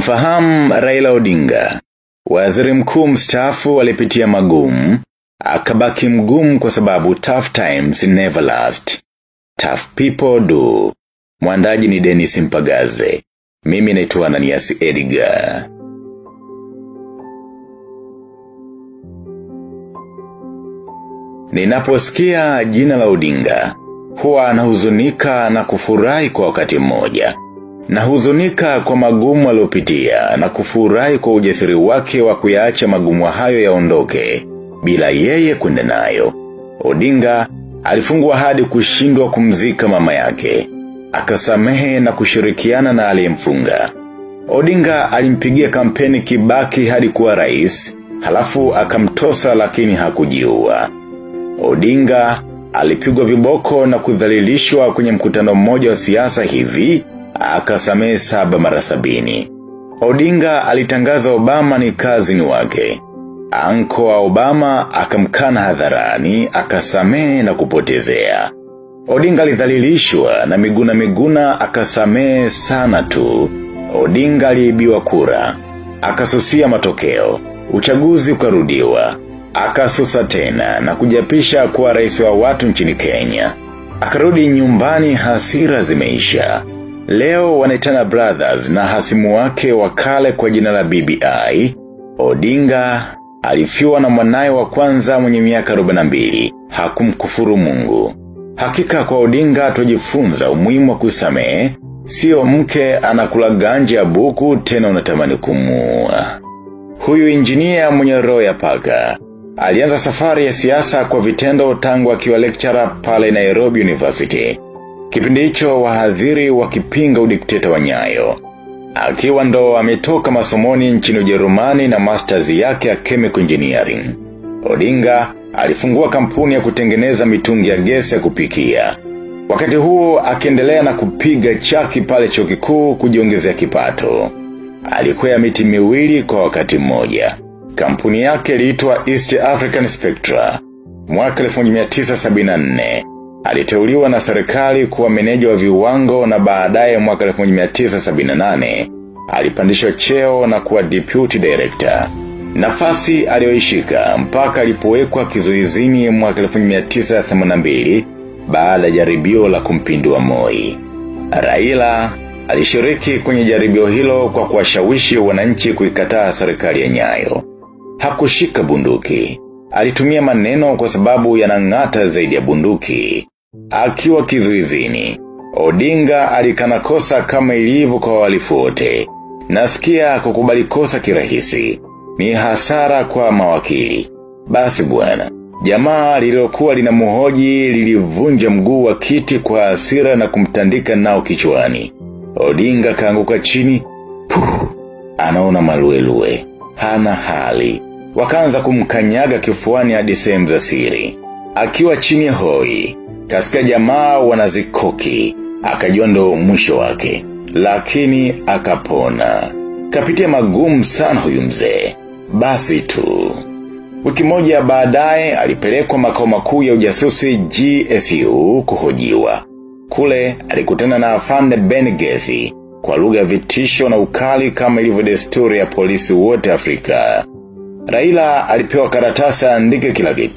Mnamfahamu Raila Odinga. Waziri mkuu mstaafu alipitia magumu, akabaki mgumu kwa sababu tough times never last. Tough people do. Mwandaji ni Dennis Mpagaze. Mimi naitwa Ananias Edgar. Ninaposikia jina la Odinga, huwa nahuzunika na kufurahi kwa wakati mmoja. Nahuzunika kwa magumu aliopitia na kufurahi kwa ujasiri wake wa kuyaacha magumu hayo yaondoke bila yeye kwenda nayo. Odinga alifungwa hadi kushindwa kumzika mama yake. Akasamehe na kushirikiana na aliyemfunga. Odinga alimpigia kampeni kibaki hadi kuwa rais, halafu akamtosa lakini hakujiua. Odinga alipigwa viboko na kudhalilishwa kwenye mkutano mmoja wa siasa hivi, akasamehe saba mara sabini. Odinga alitangaza Obama ni kazini wake. Anko wa Obama akamkana hadharani, akasamehe na kupotezea. Odinga alidhalilishwa na miguna miguna akasamehe sana tu. Odinga aliibiwa kura. Akasusia matokeo. Uchaguzi ukarudiwa. Akasusa tena na kujapisha kuwa rais wa watu nchini Kenya. Akarudi nyumbani hasira zimeisha. Leo wanaitana brothers na hasimu wake wakale kwa jina la BBI. Odinga alifiwa na mwanaye wa kwanza mwenye miaka 42. Hakumkufuru mungu. Hakika kwa Odinga tujifunza umuhimu wa kusamehe, sio mke anakula ganja ya buku tena unatamani kumua. Huyu injinia mwenye roho ya paka. Alianza safari ya siasa kwa vitendo tangu akiwa lecturer pale Nairobi University. Kipindi hicho wahadhiri wakipinga udikteta wa nyayo. Akiwa ndo ametoka masomoni nchini Ujerumani na masters yake ya chemical engineering. Odinga alifungua kampuni ya kutengeneza mitungi ya gesi ya kupikia. Wakati huo akiendelea na kupiga chaki pale chuo kikuu kujiongezea kipato. Alikwea miti miwili kwa wakati mmoja. Kampuni yake iliitwa East African Spectra. Mwaka 1974 aliteuliwa na serikali kuwa meneja wa viwango na baadaye mwaka 1978 alipandishwa cheo na kuwa deputy director. Nafasi aliyoishika mpaka alipowekwa kizuizini mwaka 1982 baada ya jaribio la kumpindua Moi. Raila alishiriki kwenye jaribio hilo kwa kuwashawishi wananchi kuikataa serikali ya Nyayo. Hakushika bunduki. Alitumia maneno kwa sababu yanang'ata zaidi ya bunduki. Akiwa kizuizini, Odinga alikana kosa kama ilivyo kwa walifu wote. Nasikia kukubali kosa kirahisi. Ni hasara kwa mawakili. Basi bwana, jamaa lililokuwa lina muhoji lilivunja mguu wa kiti kwa hasira na kumtandika nao kichwani. Odinga kaanguka chini, puh, anaona maluelue, hana hali. Wakaanza kumkanyaga kifuani hadi sehemu za siri. Akiwa chini ya hoi, kasika jamaa wanazikoki, akajua ndo mwisho wake. Lakini akapona. Kapitia magumu sana huyu mzee. Basi tu. Wiki moja baadaye alipelekwa makao makuu ya ujasusi GSU kuhojiwa. Kule alikutana na afande Ben Gethi kwa lugha ya vitisho na ukali kama ilivyo desturi ya polisi wote Afrika. Raila alipewa karatasi aandike kila kitu.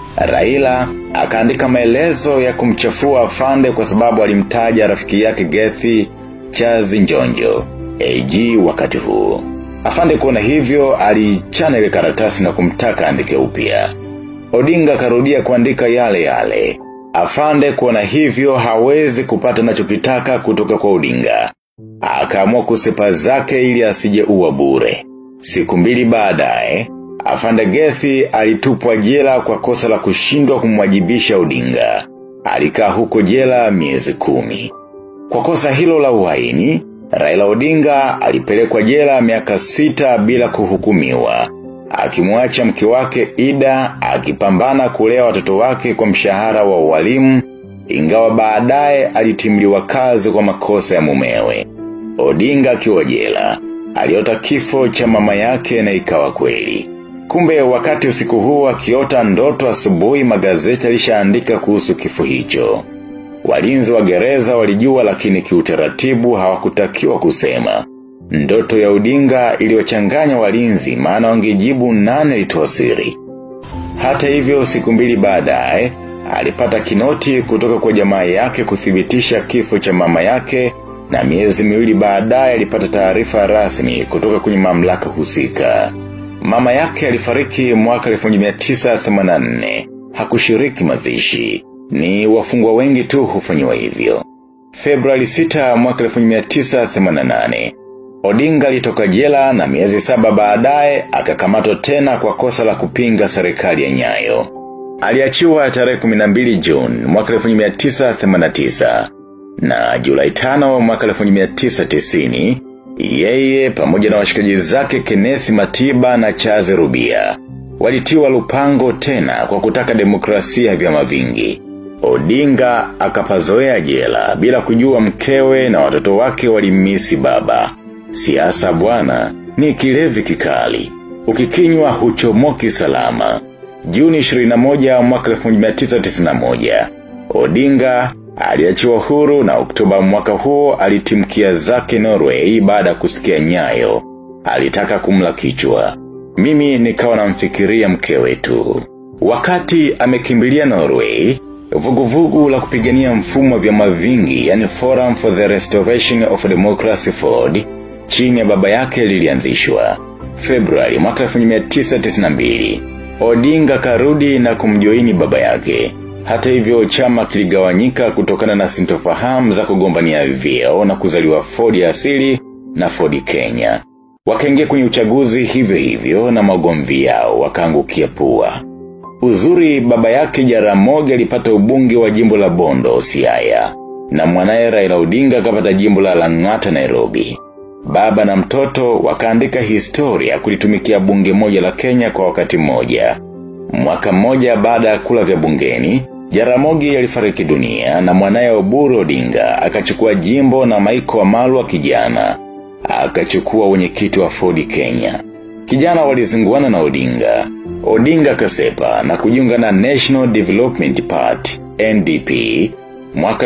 Raila akaandika maelezo ya kumchafua afande kwa sababu alimtaja rafiki yake Gethi Chazi Njonjo, AG wakati huu. Afande kuona hivyo alichana ile karatasi na kumtaka andike upya. Odinga karudia kuandika yale yale. Afande kuona hivyo hawezi kupata nachokitaka kutoka kwa Odinga. Akaamua kusepa zake ili asije uwa bure. Siku mbili baadaye, Afande Gethi alitupwa jela kwa kosa la kushindwa kumwajibisha Odinga. Alikaa huko jela miezi kumi. Kwa kosa hilo la uhaini, Raila Odinga alipelekwa jela miaka sita bila kuhukumiwa. Akimwacha mke wake Ida akipambana kulea watoto wake kwa mshahara wa ualimu ingawa baadaye alitimliwa kazi kwa makosa ya mumewe. Odinga akiwa jela, aliota kifo cha mama yake na ikawa kweli. Kumbe wakati usiku huo akiota ndoto asubuhi magazeti alishaandika kuhusu kifo hicho. Walinzi wa gereza walijua lakini kiutaratibu hawakutakiwa kusema. Ndoto ya Odinga iliwachanganya walinzi maana wangejibu nane litoa siri. Hata hivyo siku mbili baadaye alipata kinoti kutoka kwa jamaa yake kuthibitisha kifo cha mama yake na miezi miwili baadaye alipata taarifa rasmi kutoka kwenye mamlaka husika. Mama yake alifariki mwaka 1984. Hakushiriki mazishi. Ni wafungwa wengi tu hufanyiwa hivyo. Februari 6 mwaka 1988. Odinga alitoka jela na miezi saba baadaye akakamatwa tena kwa kosa la kupinga serikali ya Nyayo. Aliachiwa tarehe 12 June mwaka 1989 na Julai 5 mwaka 1990 yeye pamoja na washikaji zake Kenneth Matiba na Chaze Rubia walitiwa lupango tena kwa kutaka demokrasia ya vyama vingi. Odinga akapazoea jela bila kujua mkewe na watoto wake walimisi baba. Siasa bwana ni kilevi kikali. Ukikinywa huchomoki salama. Juni 21 mwaka 1991. Odinga aliachiwa huru na Oktoba mwaka huo alitimkia zake Norway baada kusikia nyayo. Alitaka kumla kichwa. Mimi nikawa namfikiria mke wetu. Wakati amekimbilia Norway, vuguvugu la kupigania mfumo wa vyama vingi, yani Forum for the Restoration of Democracy Ford, chini ya baba yake lilianzishwa. Februari mwaka 1992, Odinga karudi na kumjoini baba yake. Hata hivyo chama kiligawanyika kutokana na sintofahamu za kugombania vyeo na kuzaliwa Ford ya asili na Ford Kenya. Wakaingia kwenye uchaguzi hivyo hivyo na magomvi yao wakaangukia pua. Uzuri baba yake Jaramogi alipata ubunge wa jimbo la Bondo Siaya na mwanaye Raila Odinga akapata jimbo la Lang'ata Nairobi. Baba na mtoto wakaandika historia kulitumikia bunge moja la Kenya kwa wakati mmoja. Mwaka mmoja baada ya kula vya bungeni, Jaramogi alifariki dunia na mwanaye Oburu Odinga akachukua jimbo na Maiko wa Malwa kijana. Akachukua wenyekiti wa Ford Kenya. Kijana walizinguana na Odinga. Odinga kasepa na kujiunga na National Development Party, NDP, mwaka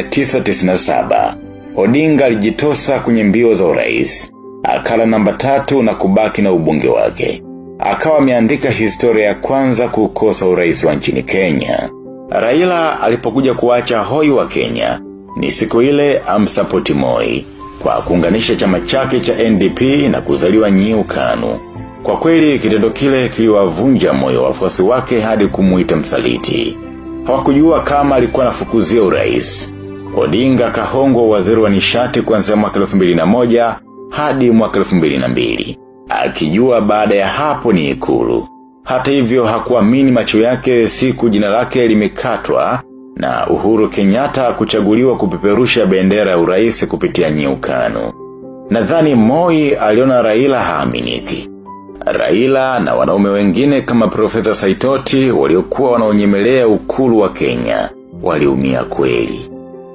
1997. Odinga alijitosa kwenye mbio za urais. Akala namba tatu na kubaki na ubunge wake. Akawa ameandika historia ya kwanza kukosa urais wa nchini Kenya. Raila alipokuja kuacha hoi wa Kenya. Ni siku ile amsapoti Moi kwa kuunganisha chama chake cha NDP na kuzaliwa Nyiu Kanu. Kwa kweli kitendo kile kiliwavunja moyo wafuasi wake hadi kumuita msaliti. Hawakujua kama alikuwa anafukuzia urais. Odinga kahongwa waziri wa nishati kuanzia mwaka 2001 hadi mwaka 2002. Akijua baada ya hapo ni ikulu. Hata hivyo hakuamini macho yake siku jina lake limekatwa na Uhuru Kenyatta kuchaguliwa kupeperusha bendera ya urais kupitia nyiukanu. Nadhani Moi aliona Raila haaminiki. Raila na wanaume wengine kama Profesa Saitoti waliokuwa wanaonyemelea ukulu wa Kenya waliumia kweli.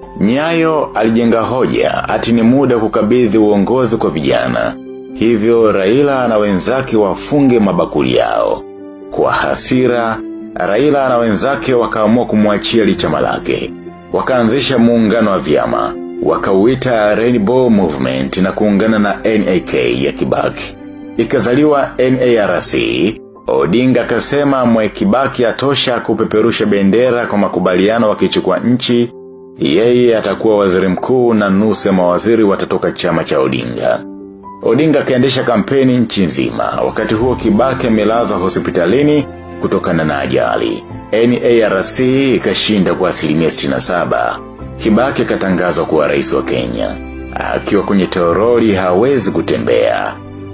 Nyayo alijenga hoja ati ni muda kukabidhi uongozi kwa vijana. Hivyo Raila na wenzake wafunge mabakuli yao. Kwa hasira, Raila na wenzake wakaamua kumwachia lichama lake. Wakaanzisha muungano wa vyama. Wakauita Rainbow Movement na kuungana na NAK ya Kibaki. Ikazaliwa NARC, Odinga akasema mwe Kibaki atosha kupeperusha bendera kwa makubaliano wakichukua nchi, yeye atakuwa waziri mkuu na nusu ya mawaziri watatoka chama cha Odinga. Odinga kaendesha kampeni nchi nzima, wakati huo Kibaki amelazwa hospitalini kutokana na ajali. NARC ikashinda kwa asilimia 67. Kibaki akatangazwa kuwa rais wa Kenya. Akiwa kwenye toroli hawezi kutembea.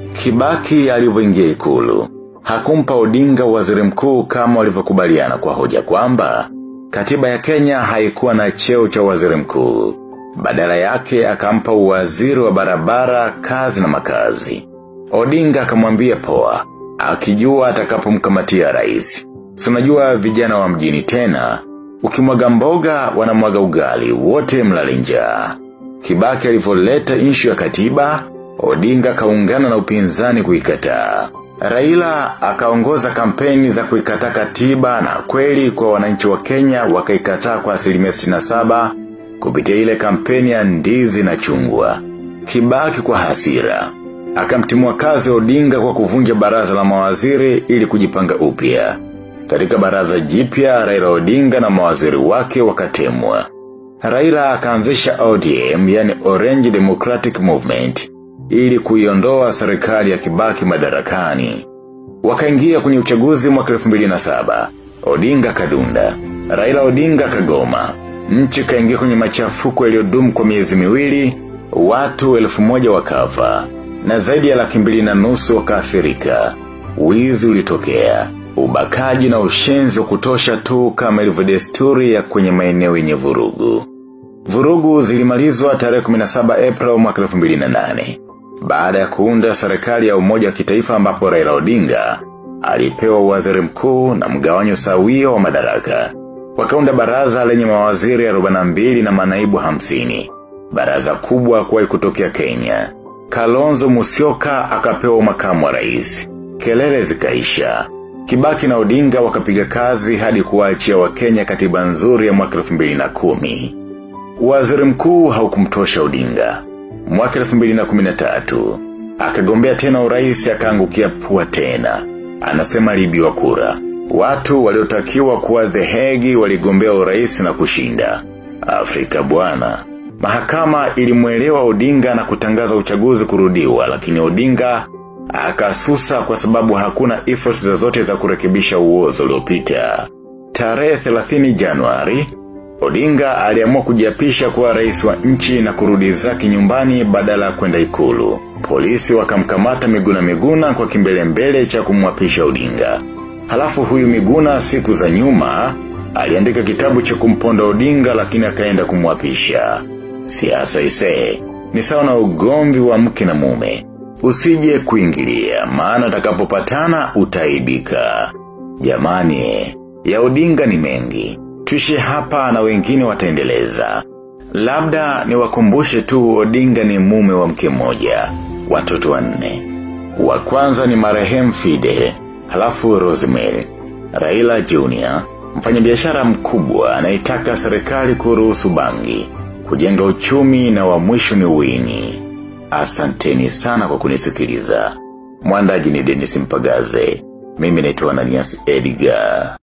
Kibaki alivyoingia ikulu. Hakumpa Odinga waziri mkuu kama walivyokubaliana kwa hoja kwamba katiba ya Kenya haikuwa na cheo cha waziri mkuu. Badala yake akampa uwaziri wa barabara, kazi na makazi. Odinga akamwambia poa, akijua atakapomkamatia rais. Sunajua vijana wa mjini tena, ukimwaga mboga wanamwaga ugali, wote mlale njaa. Kibaki alivyoleta inshu ya katiba, Odinga kaungana na upinzani kuikataa. Raila akaongoza kampeni za kuikataa katiba na kweli kwa wananchi wa Kenya wakaikataa kwa asilimia 67 kupitia ile kampeni ya ndizi na chungwa. Kibaki kwa hasira. Akamtimua kazi Odinga kwa kuvunja baraza la mawaziri ili kujipanga upya. Katika baraza jipya Raila Odinga na mawaziri wake wakatemwa. Raila akaanzisha ODM yani Orange Democratic Movement ili kuiondoa serikali ya Kibaki madarakani. Wakaingia kwenye uchaguzi mwaka 2007. Odinga kadunda. Raila Odinga kagoma. Nchi kaingia kwenye machafuko yaliyodumu kwa miezi miwili, watu elfu moja wakafa na zaidi ya laki mbili na nusu wakaathirika. Wizi ulitokea, ubakaji na ushenzi wa kutosha tu kama ilivyo desturi ya kwenye maeneo yenye vurugu. Vurugu zilimalizwa tarehe 17 April mwaka 2008 baada ya kuunda serikali ya umoja wa kitaifa ambapo Raila Odinga alipewa waziri mkuu na mgawanyo sawia wa madaraka. Wakaunda baraza lenye mawaziri 42 na manaibu 50. Baraza kubwa kuwahi kutokea Kenya. Kalonzo Musyoka akapewa makamu wa rais. Kelele zikaisha. Kibaki na Odinga wakapiga kazi hadi kuwaachia Wakenya katiba nzuri ya mwaka 2010. Waziri mkuu haukumtosha Odinga. Mwaka 2013 akagombea tena urais akaangukia pua tena. Anasema aliibiwa kura. Watu waliotakiwa kuwa dhehegi waligombea urais na kushinda. Afrika bwana. Mahakama ilimwelewa Odinga na kutangaza uchaguzi kurudiwa lakini Odinga akasusa kwa sababu hakuna efforts zozote za kurekebisha uozo uliopita. Tarehe 30 Januari, Odinga aliamua kujiapisha kuwa rais wa nchi na kurudi zake nyumbani badala ya kwenda ikulu. Polisi wakamkamata Miguna Miguna kwa kimbele mbele cha kumwapisha Odinga. Halafu huyu Miguna siku za nyuma aliandika kitabu cha kumponda Odinga lakini akaenda kumwapisha. Siasa isee, ni sawa na ugomvi wa mke na mume. Usije kuingilia, maana takapopatana utaibika. Jamani, ya Odinga ni mengi. Tuishi hapa na wengine wataendeleza. Labda ni wakumbushe tu Odinga ni mume wa mke mmoja, watoto wanne. Wa kwanza ni marehemu Fidel, halafu Rosemary, Raila Junior, mfanyabiashara mkubwa anaitaka serikali kuruhusu bangi, kujenga uchumi na wa mwisho ni Winnie. Asanteni sana kwa kunisikiliza. Mwandaji ni Dennis Mpagaze. Mimi naitwa Ananias Edgar.